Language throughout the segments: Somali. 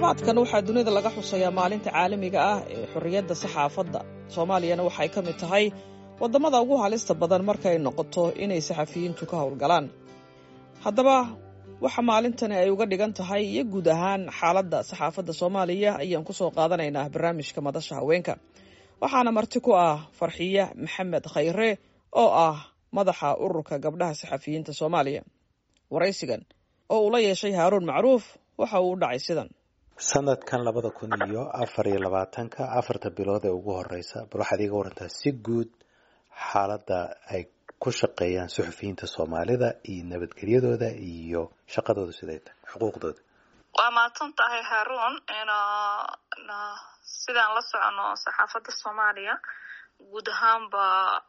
toddobaadkan waxaa dunida laga xusayaa maalinta caalamiga ah ee xorriyadda saxaafadda soomaaliyana waxay ka mid tahay waddamada ugu halista badan markay noqoto inay saxafiyiintu ka howlgalaan haddaba waxa maalintani ay uga dhigan tahay iyo guud ahaan xaaladda saxaafadda soomaaliya ayaan ku soo qaadanaynaa barnaamijka madasha haweenka waxaana marti ku ah farxiye maxamed khayre oo ah madaxa ururka gabdhaha saxafiyiinta soomaaliya waraysigan oo uu la yeeshay haaruun macruuf waxa uu u dhacay sidan sanadkan labada kun iyo afar iyo labaatanka afarta bilood ee ugu horeysa bal waxaad iiga warantaa si guud xaaladda ay ku shaqeeyaan suxufiyiinta soomaalida iyo nabadgelyadooda iyo shaqadooda siday tahay xuquuqdooda waa mahadsan tahay haruun sidaan la socono saxaafadda soomaaliya guud ahaanba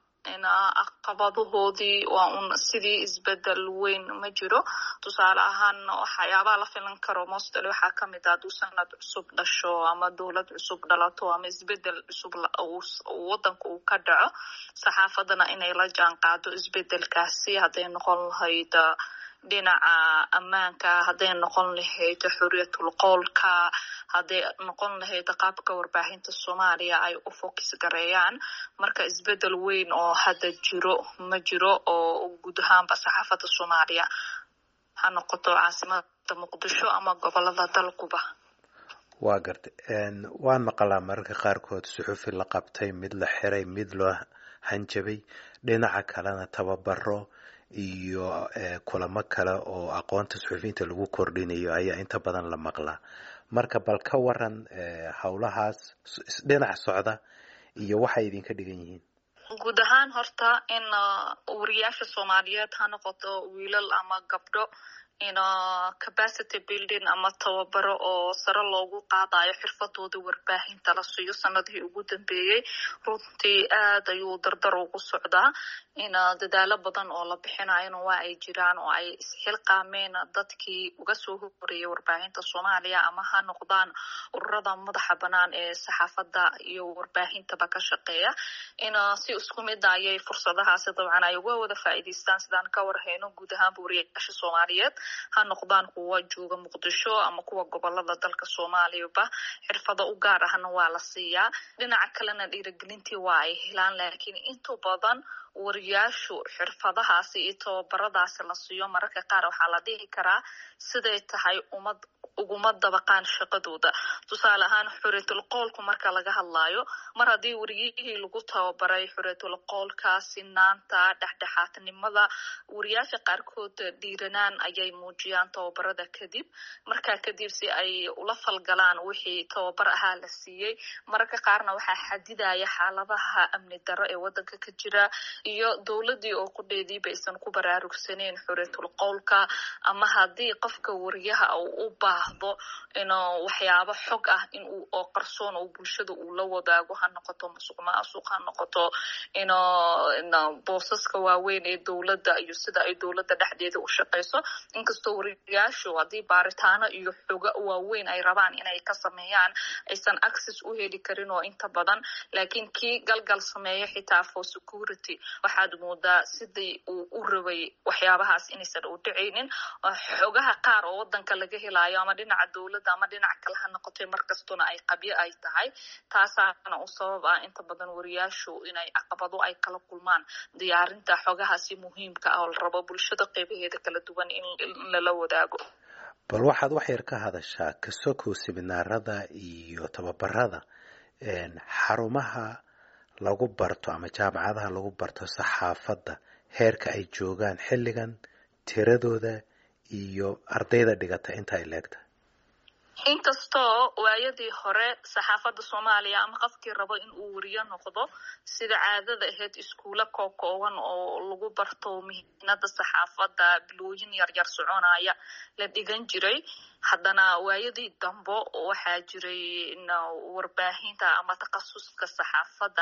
caqabadahoodii waa un sidii isbedel weyn ma jiro tusaale ahaan waxyaabaha la filan karo mostl waxaa kamid ah haduu sanad cusub dhasho ama dowlad cusub dhalato ama isbedel cusub wadanka uu ka dhaco saxaafadana inay la jaan qaado isbedelkaasi hadday noqon lahayd dhinaca ammaanka hadday noqon lahayd xuriyatul qowlka hadday noqon lahayd qaabka warbaahinta soomaaliya ay u focus gareeyaan marka isbedel weyn oo hadda jiro ma jiro oo guud ahaanba saxaafadda soomaaliya ha noqoto caasimada muqdisho ama gobolada dalkuba waa gartay waan maqalaa mararka qaarkood suxufi la qabtay mid la xiray mid loo hanjabay dhinaca kalena tababaro iyo kulamo kale oo aqoonta suxufiyiinta lagu kordhinayo ayaa inta badan la maqlaa marka bal ka waran howlahaas dhinac socda iyo waxay idinka dhigan yihiin guud ahaan horta in wariyaasha soomaaliyeed ha noqoto wiilal ama gabdho in capacity building ama tababaro oo sare loogu qaadayo xirfadooda warbaahinta la siiyo sanadihii ugu dambeeyey runtii aad ayuu dardar ugu socdaa in dadaalo badan oo la bixinayona waa ay jiraan oo ay isxilqaameen dadkii uga soo horeeyay warbaahinta soomaaliya ama ha noqdaan ururada madaxa banaan ee saxaafadda iyo warbaahintaba ka shaqeeya in si isku mid ayay fursadahaasi dabcan ay uga wada faa'iidaystaan sidaan ka warhayno guud ahaanba wariyaasha soomaaliyeed ha noqdaan kuwa jooga muqdisho ama kuwa gobolada dalka soomaaliyaba xirfado u gaar ahna waa la siiyaa dhinaca kalena dhiiragelintii waa ay helaan laakiin inta badan wariyaashu xirfadahaasi iyo tababaradaasi la siiyo mararka qaar waxaa la dhihi karaa siday tahay umad uguma dabaqaan shaqadooda tusaale ahaan xuriyatul qoolku marka laga hadlayo mar haddii wariyihii lagu tababaray xuriyatul qoolka sinaanta dhexdhexaadnimada wariyaasha qaarkood dhiiranaan ayay muujiyaan tababarada kadib markaa kadib si ay ula falgalaan wixii tababar ahaa la siiyey mararka qaarna waxaa xadidaya xaaladaha amni daro ee wadanka ka jira iyo dowladii oo qudheediiba aysan ku baraarugsaneyn xuriyatul qowlka ama haddii qofka wariyaha uu u baahdo inuu waxyaabo xog ah in uu oo qarsoon oo bulshada uu la wadaago ha noqoto masuq maasuq ha noqoto ino boosaska waaweyn ee dowladda iyo sida ay dowladda dhexdeeda u shaqeyso inkastoo wariyaashu haddii baaritaano iyo xoga waaweyn ay rabaan inay ka sameeyaan aysan access u heli karin oo inta badan laakiin kii galgal sameeyo xitaa for security waxaad moodaa sidii uu u rabay waxyaabahaas inaysan u dhicaynin xogaha qaar oo wadanka laga helayo ama dhinaca dowladda ama dhinac kale ha noqotay markastuna ay qabyo ay tahay taasaana u sabab ah inta badan wariyaashu inay caqabado ay kala kulmaan diyaarinta xogahaasi muhiimka ah oo la rabo bulshada qeybaheeda kala duwan in lala wadaago bal waxaad wax yar ka hadashaa kasokow siminaarada iyo tababarada xarumaha lagu barto ama jaamacadaha lagu barto saxaafadda heerka ay joogaan xilligan tiradooda iyo ardayda dhigata inta ay leegtahay inkastoo waayadii hore saxaafadda soomaaliya ama qofkii rabo in uu wariyo noqdo sida caadada ahayd iskuulo kookooban oo lagu barto mihinada saxaafadda bilooyin yaryar soconaya la dhigan jiray haddana waayadii dambo waxaa jiray warbaahinta ama takhasuska saxaafadda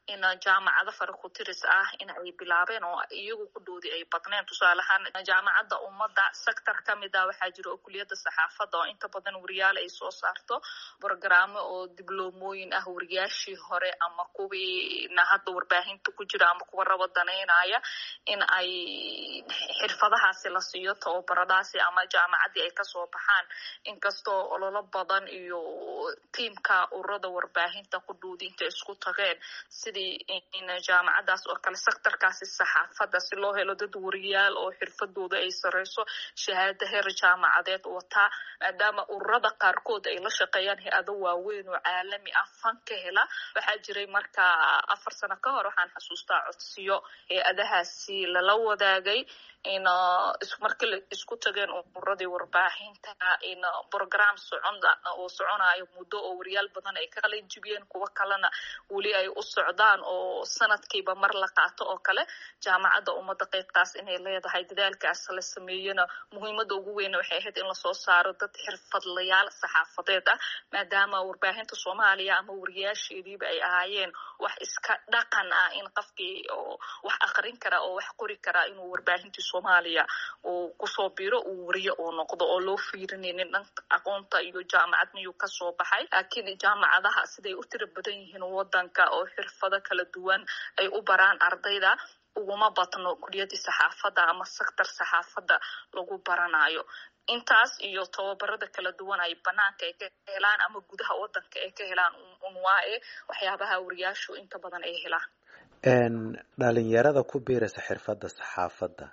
in jaamacado farakutiris ah in ay bilaabeen oo iyagu kudhoodii ay badneen tusaaleahaan jaamacadda ummadda sector kamid ah waxaa jira oo kuliyadda saxaafadda oo inta badan wariyaal ay soo saarto brogaraamo oo dibloomooyin ah wariyaashii hore ama kuwiina hadda warbaahinta ku jira ama kuwa raba danaynaya in ay xirfadahaasi la siiyo tababaradaasi ama jaamacaddii ay kasoo baxaan inkastoo ololo badan iyo tiimka ururada warbaahinta kudhoodii intay isku tageen sidii in jaamacadaas oo kale sectorkaasi saxaafadda si loo helo dad wariyaal oo xirfadooda ay sareyso shahaada heer jaamacadeed wataa maadaama ururada qaarkood ay la shaqeeyaan hay-ado waaweyn oo caalami ah fan ka hela waxaa jiray marka afar sano ka hor waxaan xasuustaa codsiyo hay-adahaasi lala wadaagay in markii la isku tageen ururadii warbaahinta in program socon oo soconayo muddo oo wariyaal badan ay ka qalin jibiyeen kuwo kalena weli ay u socdaan oo sanadkiiba mar la qaato oo kale jaamacadda ummadda qeybtaas inay leedahay dadaalkaas la sameeyena muhiimadda ugu weyna waxay ahayd in lasoo saaro dad xirfadlayaal saxaafadeed ah maadaama warbaahinta soomaaliya ama wariyaasheediiba ay ahaayeen wax iska dhaqan ah in qofkii oo wax akrin kara oo wax qori karaa inuu warbaahintii soomaaliya uu kusoo biro uu wariyo uu noqdo oo loo fiirinaynin dhanka aqoonta iyo jaamacad miyuu kasoo baxay laakiin jaamacadaha siday u tira badan yihiin wadanka oo xirfado kala duwan ay u baraan ardayda uguma badno kuliyadii saxaafadda ama sector saxaafadda lagu baranayo intaas iyo tababarada kala duwan ay banaanka ay ka helaan ama gudaha wadanka ay ka helaan unwaae waxyaabaha wariyaashu inta badan ay helaan dhalinyarada ku biiraysa xirfadda saxaafadda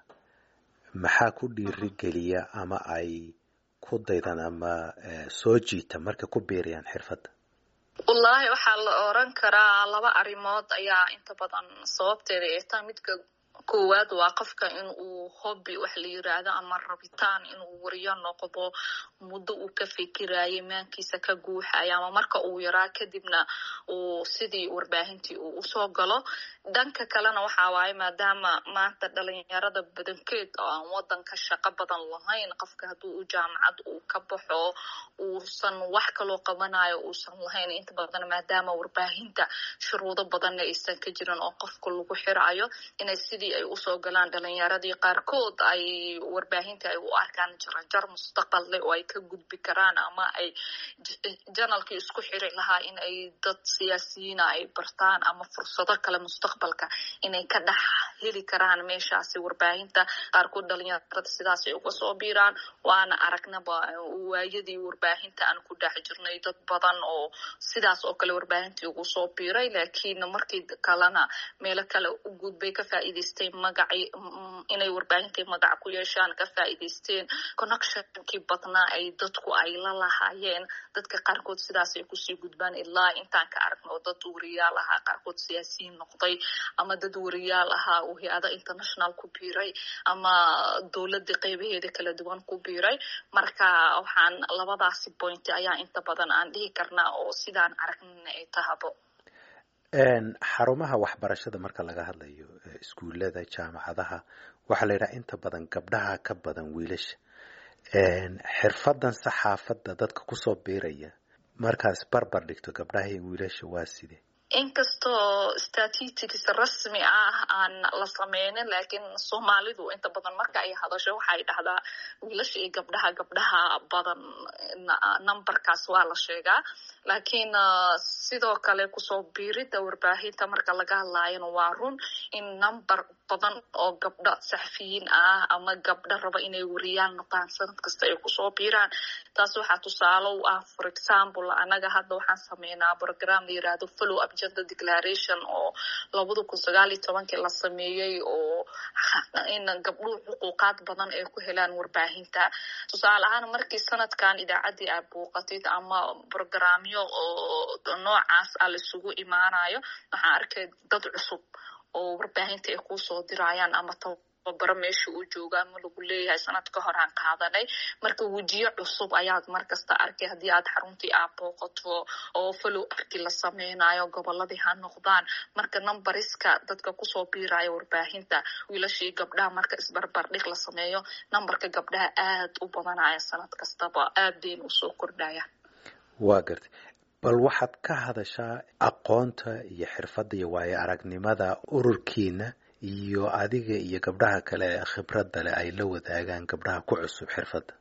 maxaa ku dhiirigeliya ama ay ku daydan ama soo jiita markay ku biirayaan xirfadda wallaahi waxaa la oran karaa laba arrimood ayaa inta badan sababteeda ay tahay midka koowaad waa qofka in uu hobby wax la yiraahdo ama rabitaan inuu wariyo noqdo muddo uu ka fikirayay maankiisa ka guuxaya ama marka uu yaraa kadibna uu sidii warbaahintii uu usoo galo dhanka kalena waxa waaye maadaama maanta dhalinyarada badankeed oo aan wadanka shaqo badan lahayn qofka hadduu u jaamacad uu ka baxo uusan wax kaloo qabanayo uusan lahayn inta badan maadaama warbaahinta shuruudo badanna aysan ka jirin oo qofka lagu xirayo inay sidii ay usoo galaan dhalinyaradii qaarkood ay warbaahinta ay u arkaan jarajar mustaqbal leh oo ay ka gudbi karaan ama ay janalkii isku xiri lahaa in ay dad siyaasiyiina ay bartaan ama fursado kale mustaqbalka inay ka dhex heli karaan meeshaasi warbaahinta qaarkood dhalinyarada sidaas ay uga soo biiraan waana aragnaba waayadii warbaahinta aan ku dhex jirnay dad badan oo sidaas oo kale warbaahintii ugu soo biiray laakiin markii kalena meelo kale u gudbay ka faa'iidaystay magacii inay warbaahintii magac ku yeeshaan ka faa'iidaysteen connectionkii badnaa ay dadku ay la lahaayeen dadka qaarkood sidaas ay kusii gudbaan ilaa intaan ka aragno oo dad wariyaal ahaa qaarkood siyaasiyiin noqday ama dad wariyaal ahaa uu hay-ada international ku biiray ama dowladda qeybaheeda kala duwan ku biiray marka waxaan labadaasi point ayaa inta badan aan dhihi karnaa oo sidaan aragnina ay tahabo xarumaha waxbarashada marka laga hadlayo iskuullada jaamacadaha waxaa la yidhaha inta badan gabdhaha ka badan wiilasha xirfadan saxaafadda dadka kusoo biiraya markaas barbar dhigto gabdhaha iyo wiilasha waa sidee inkastoo statistics rasmi ah aan la sameynin laakiin soomaalidu inta badan marka ay hadasho waxay dhahdaa wiilasha iyo gabdhaha gabdhaha badan numberkaas waa la sheegaa laakiin sidoo kale kusoo biirida warbaahinta marka laga hadlaayona waa run in number badan oo gabdho saxfiyiin ah ama gabdho raba inay wariyaal noqdaan sanad kasta ay kusoo biiraan taas waxaa tusaale u ah for example anaga hadda waxaan sameynaa program la yirahdo follow up gender declaration oo labada kun sagaal iyo tobankii la sameeyey oo in gabdhuhu xuquuqaad badan ay ku helaan warbaahinta tusaale ahaan markii sanadkan idaacaddii aad buuqatid ama programyo oo noocaas ah laisugu imaanayo waxaan arkay dad cusub oo warbaahinta ay kusoo dirayaan ama tababaro meesha uu jooga ama lagu leeyahay sanad ka hor aan qaadanay marka wejiyo cusub ayaad markasta arkay haddii aad xaruntii aad booqato oo follow arkii la sameynayo goboladii ha noqdaan marka numbariska dadka kusoo biiraya warbaahinta wiilashii gabdhaha marka isbarbardhig la sameeyo numberka gabdhaha aad u badanaya sanad kastaba aad bayna usoo kordhaya waa gartay bal waxaad ka hadashaa aqoonta iyo xirfadda iyo waayo aragnimada ururkiina iyo adiga iyo gabdhaha kale ee khibradda leh ay la wadaagaan gabdhaha ku cusub xirfadda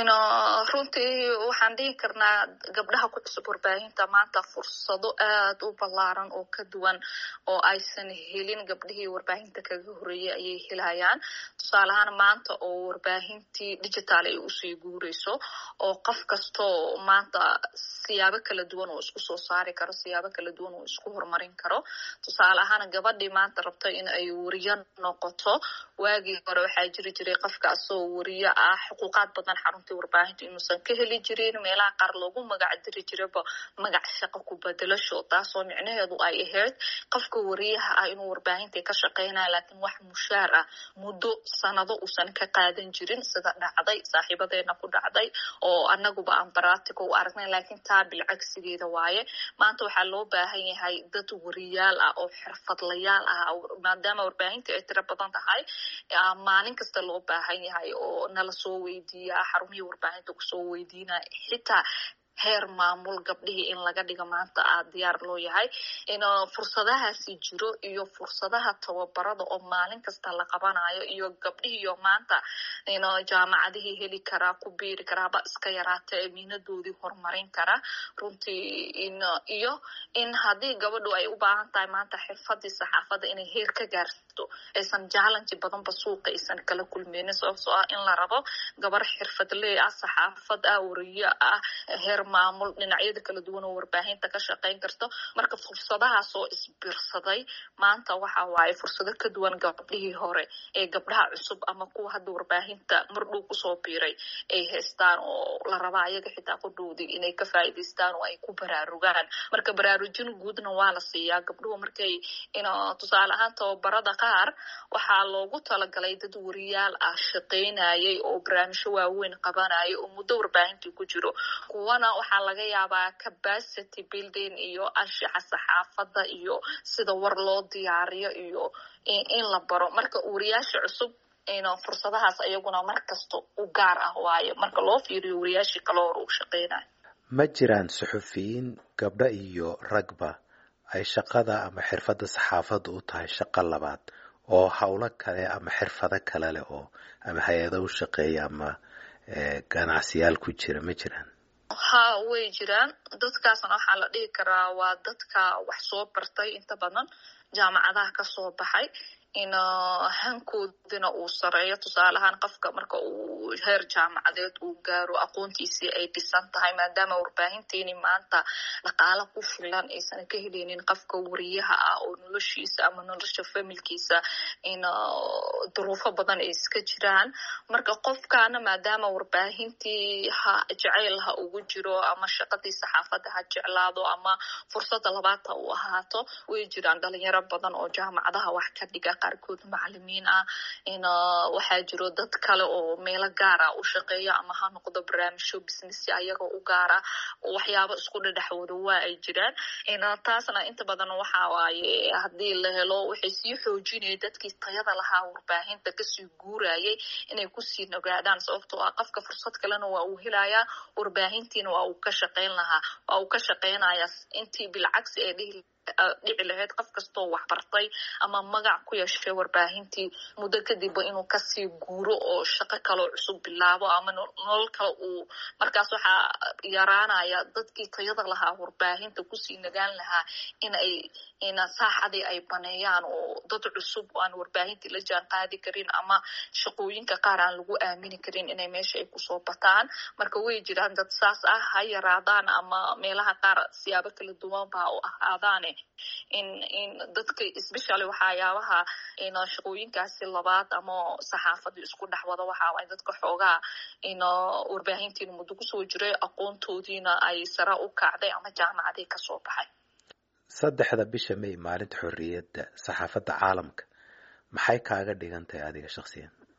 runtii waxaan dhihi karnaa gabdhaha ku cusub warbaahinta maanta fursado aad u ballaaran oo ka duwan oo aysan helin gabdhihii warbaahinta kaga horeeyay ayay helayaan tusaale ahaan maanta oo warbaahintii digital ay usii guureyso oo qof kastoo maanta siyaabo kala duwan oo isku soo saari karo siyaabo kala duwan oo isku horumarin karo tusaale ahaan gabadhii maanta rabto in ay wariyo noqoto waagii hore waxaa jiri jiray qofkaasoo wariyo ah xuquuqaad badan xaruntii warbaahinta inuusan ka heli jirin meelaha qaar loogu magac diri jiraba magac shaqo ku bedelasho taasoo micnaheedu ay ahayd qofka wariyaha ah inuu warbaahinta ka shaqeynaya laakiin wax mushaar ah muddo sanado uusan ka qaadan jirin sida dhacday saaxiibadeena ku dhacday oo anaguba aan baratico u aragnay laakiin taa bilcagsigeeda waaye maanta waxaa loo baahan yahay dad wariyaal ah oo xirfadlayaal ah maadaama warbaahinta ay tiro badan tahay maalin kasta loo baahan yahay oo nala soo weydiiya xarumihii warbaahinta kusoo weydiinaya xitaa heer maamul gabdhihii in laga dhigo maanta aa diyaar loo yahay in fursadahaasi jiro iyo fursadaha tababarada oo maalin kasta la qabanayo iyo gabdhihiiyo maanta jaamacadihii heli karaa ku biiri karaaba iska yaraata amiinadoodii horumarin kara runtii iyo in haddii gabadhu ay u baahan tahay maanta xirfadii saxaafadda inay heer ka gaarto aysan challenge badanba suuqa aysan kala kulmeynin sababtoo ah in la rabo gabar xirfadley ah saxaafad ah wariyo ah heer maamul dhinacyada kala duwan oo warbaahinta ka shaqeyn karto marka fursadahaas oo isbirsaday maanta waxa waaye fursado ka duwan gabdhihii hore ee gabdhaha cusub ama kuwa hadda warbaahinta mardhow kusoo biiray ay haystaan oo la rabaa ayaga xitaa ku dhowday inay ka faa'iidaystaan oo ay ku baraarugaan marka baraarujin guudna waa la siiyaa gabdhuhu markay tusaale ahaan tababarada qaar waxaa loogu talagalay dad wariyaal ah shaqaynayay oo barnaamijyo waaweyn qabanaya oo muddo warbaahintii ku jiro kuwana waxaa laga yaabaa capacity building iyo anshaxa saxaafadda iyo sida war loo diyaariyo iyo in la baro marka wariyaasha cusub fursadahaas ayaguna mar kasta u gaar ah waayo marka loo fiiriyo wariyaashii kale hore uu shaqeynayo ma jiraan suxufiyiin gabdho iyo ragba ay shaqada ama xirfadda saxaafadda u tahay shaqo labaad oo howlo kale ama xirfado kale leh oo ama hay-ado u shaqeeya ama ganacsiyaal ku jira ma jiraan ha way jiraan dadkaasna waxaa la dhihi karaa waa dadka wax soo bartay inta badan jaamacadaha kasoo baxay in hankoodina uu sareeyo tusaale ahaan qofka marka uu heer jaamacadeed uu gaaro aqoontiisii ay dhisan tahay maadaama warbaahinteeni maanta dhaqaalo ku filan aysan ka heleynin qofka wariyaha ah oo noloshiisa ama nolosha familkiisa in duruufo badan ay iska jiraan marka qofkaana maadaama warbaahintii ha jeceyl ha ugu jiro ama shaqadii saxaafadda ha jeclaado ama fursada labaadta u ahaato way jiraan dhalinyaro badan oo jaamacadaha wax ka dhiga qaarkood macalimiin ah in waxaa jiro dad kale oo meelo gaara u shaqeeya ama ha noqdo barnaamijyo business ayaga u gaara waxyaabo isku dhedhexwada waa ay jiraan in taasna inta badan waxa waaye haddii la helo waxay sii xoojinaya dadkii tayada lahaa warbaahinta kasii guurayay inay kusii nogaadaan sababtoo ah qofka fursad kalena waa uu helayaa warbaahintiina waa uu ka shaqeyn lahaa waa uu ka shaqeynaya intii bilcagsi ee dhihi dhici lahayd qof kastoo waxbartay ama magac ku yeeshay warbaahintii muddo kadibba inuu kasii guuro oo shaqo kaloo cusub bilaabo ama nolol kale uu markaas waxaa yaraanaya dadkii tayada lahaa warbaahinta kusii nagaan lahaa in ay in saaxadii ay baneeyaan oo dad cusub aan warbaahintii la jaan qaadi karin ama shaqooyinka qaar aan lagu aamini karin inay meesha ay kusoo bataan marka way jiraan dad saas ah ha yaraadaan ama meelaha qaar siyaabo kala duwan baa u ahaadaane in in dadka especially waxayaabaha in shaqooyinkaasi labaad ama saxaafadii isku dhex wada waxaa waay dadka xoogaa in warbaahintiina muddo kusoo jiray aqoontoodiina ay sare u kacday ama jaamacadii kasoo baxay saddexda bisha may maalinta xorriyadda saxaafadda caalamka maxay kaaga dhigan tahay adiga shaksiyan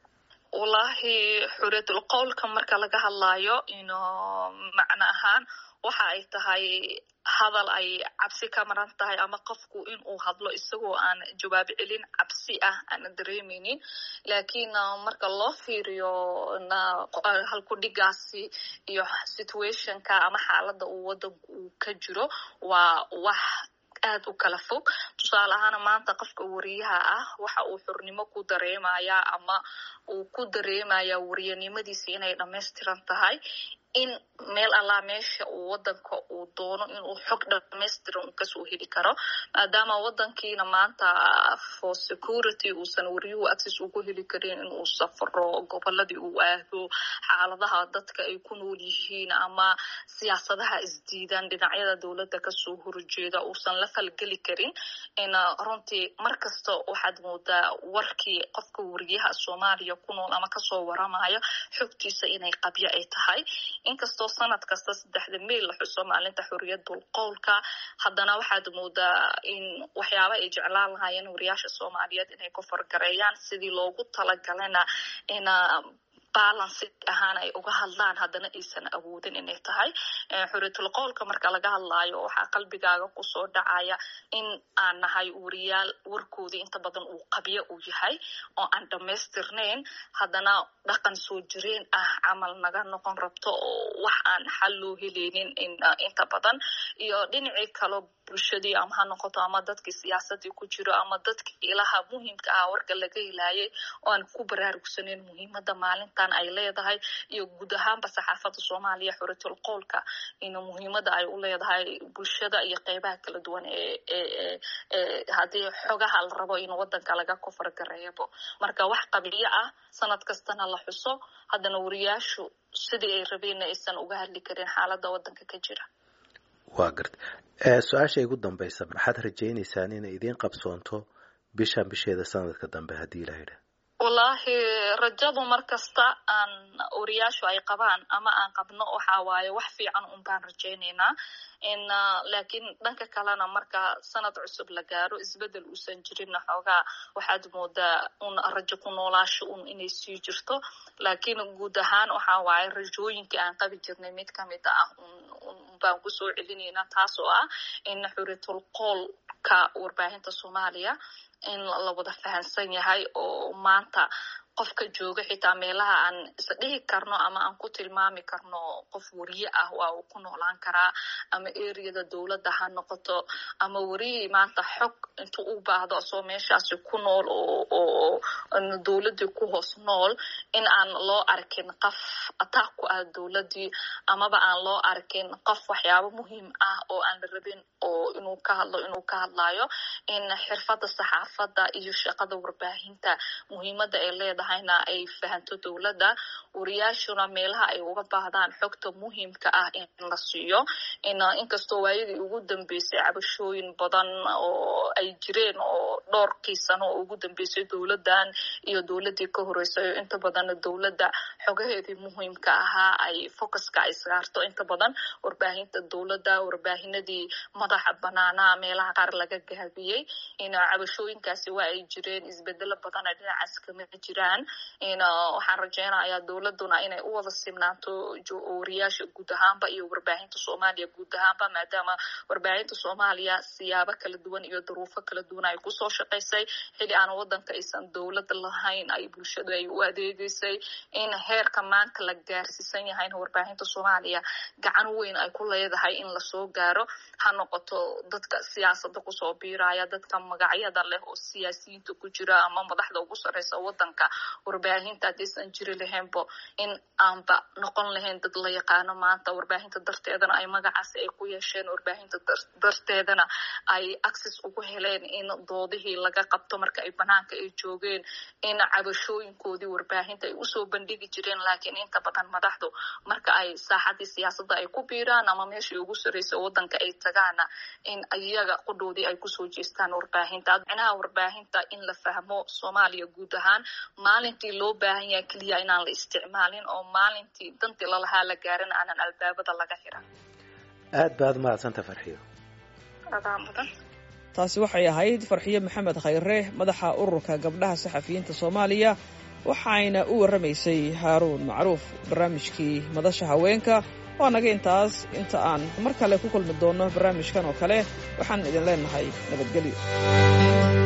wallahi xuriyatul qowlka marka laga hadlayo ino macno ahaan waxa ay tahay hadal ay cabsi ka maran tahay ama qofku in uu hadlo isagoo aan jawaab celin cabsi ah aana dareemeynin lakiin marka loo fiiriyo halkudhigaasi iyo situationka ama xaaladda uu wadanku uu ka jiro waa wax aad u kala fog tusaale ahaana maanta qofka wariyaha ah waxa uu xurnimo ku dareemaya ama uu ku dareemaya wariyanimadiisa inay dhamaystiran tahay in meel allaa meesha uu wadanka uu doono inuu xog dhamaystiran uu kasoo heli karo maadaama wadankiina maanta for security uusan wariyuhu access ugu heli karin inuu safro goboladii uu aado xaaladaha dadka ay ku nool yihiin ama siyaasadaha isdiidan dhinacyada dowladda kasoo horjeeda uusan la falgeli karin in runtii mar kasta waxaad moodaa warkii qofka wariyaha soomaaliya ku nool ama kasoo waramayo xogtiisa inay qabyo ay tahay inkastoo sanad kasta saddexda meyl la xuso maalinta xoriyadul qowlka haddana waxaad moodaa in waxyaaba ay jeclaan lahaayeen wariyaasha soomaaliyeed inay ku fargareeyaan sidii loogu talagalana in balansi ahaan ay uga hadlaan haddana aysan awoodin inay tahay xuriyatul qowlka marka laga hadlaayo waxaa qalbigaaga kusoo dhacaya in aan nahay wariyaal warkoodii inta badan uu qabyo uu yahay oo aan dhamaystirnayn haddana dhaqan soo jireen ah camal naga noqon rabto oo wax aan xal loo heleynin inta badan iyo dhinacii kalo bulshadii ama ha noqoto ama dadkii siyaasadii ku jiro ama dadkii ilaha muhiimka ah warka laga helaayay oo aan ku baraarugsaneyn muhiimada maalintan ay leedahay iyo guud ahaanba saxaafada soomaaliya xuriyatul qowlka in muhiimada ay u leedahay bulshada iyo qeybaha kala duwan ee haddii xogaha la rabo in wadanka laga kofargareebo marka wax qabiyo ah sanad kastana la xuso haddana wariyaashu sidii ay rabeenna aysan uga hadli karin xaalada wadanka ka jira waa garta su-aasha igu dambaysa maxaad rajaynaysaan inay idiin qabsoonto bishan bisheeda sanadka dambe haddii la yidha wallahi rajadu mar kasta aan wariyaashu ay qabaan ama aan qabno waxa waaye wax fiican un baan rajaynaynaa in laakiin dhanka kalena marka sanad cusub la gaaro isbedel uusan jirinna xoogaa waxaad moodaa un rajo ku noolaasho un inay sii jirto laakiin guud ahaan waxa waaye rajooyinkii aan qabi jirnay mid kamid ah baan kusoo celinaynaa taas oo ah in xuriyatul qoolka warbaahinta soomaaliya in la wada fahansan yahay oo maanta qofka jooga xitaa meelaha aan isdhihi karno ama aan ku tilmaami karno qof wariye ah waa uu ku noolaan karaa ama ereyada dowladda ha noqoto ama wariyii maanta xog intuu u baahdo asoo meeshaasi ku nool oo dowladdii ku hoos nool in aan loo arkin qof ataaq ku ah dowladdii amaba aan loo arkin qof waxyaabo muhiim ah oo aan la rabin oo inuu ka hadlo inuu ka hadlayo in xirfadda saxaafadda iyo shaqada warbaahinta muhiimadda ay leedahay ay fahanto dowladda wariyaashuna meelaha ay uga baahdaan xogta muhiimka ah in la siiyo inkastoo waayadii ugu dambeysay cabashooyin badan oo ay jireen oo dhowrkii sano oo ugu dambeysay dowladdan iyo dowladdii ka horeysay inta badan dowladda xogaheedii muhiimka ahaa ay focuska ay saarto inta badan warbaahinta dowladda warbaahinadii madaxa banaanaa meelaha qaar laga gaabiyey cabashooyinkaasi waa ay jireen isbedelo badana dhinacaas kama jiraan waxaan rajeynayaa dowladuna inay u wada simnaanto wariyaasha guud ahaanba iyo warbaahinta soomaaliya guud ahaanba maadaama warbaahinta soomaaliya siyaabo kala duwan iyo duruufo kala duwan ay kusoo shaqaysay xili aan wadanka aysan dowlad lahayn ay bulshadu ay u adeegeysay in heerka maanta la gaarsiisan yahayna warbaahinta soomaaliya gacan weyn ay ku leedahay in lasoo gaaro ha noqoto dadka siyaasada kusoo biiraya dadka magacyada leh oo siyaasiyiinta ku jira ama madaxda ugu sareysa wadanka warbaahinta haddaysan jiri lahaynbo in aanba noqon lahayn dad la yaqaano maanta warbaahinta darteedana ay magacaasi ay ku yeesheen warbaahinta darteedana ay access ugu heleen in doodihii laga qabto marka ay banaanka ay joogeen in cabashooyinkoodii warbaahinta ay usoo bandhigi jireen laakiin inta badan madaxdu marka ay saaxadii siyaasadda ay ku biiraan ama meeshii ugu sarreysay wadanka ay tagaana in iyaga qudhoodii ay kusoo jeestaan warbaahinta micnaha warbaahinta in la fahmo soomaaliya guud ahaan maalintii loo baahan yahay keliya inaan la isticmaalin oo maalintii dantii lalahaa la gaarin aanan albaabada laga xiran aad baad mahadsanta farxiyo adaa mudan taasi waxay ahayd farxiyo maxamed khayre madaxa ururka gabdhaha saxafiyiinta soomaaliya waxayna u warramaysay haaruun macruuf barnaamijkii madasha haweenka waa naga intaas inta aan mar kale ku kulmi doonno barnaamijkan oo kale waxaan idin leenahay nabadgelyo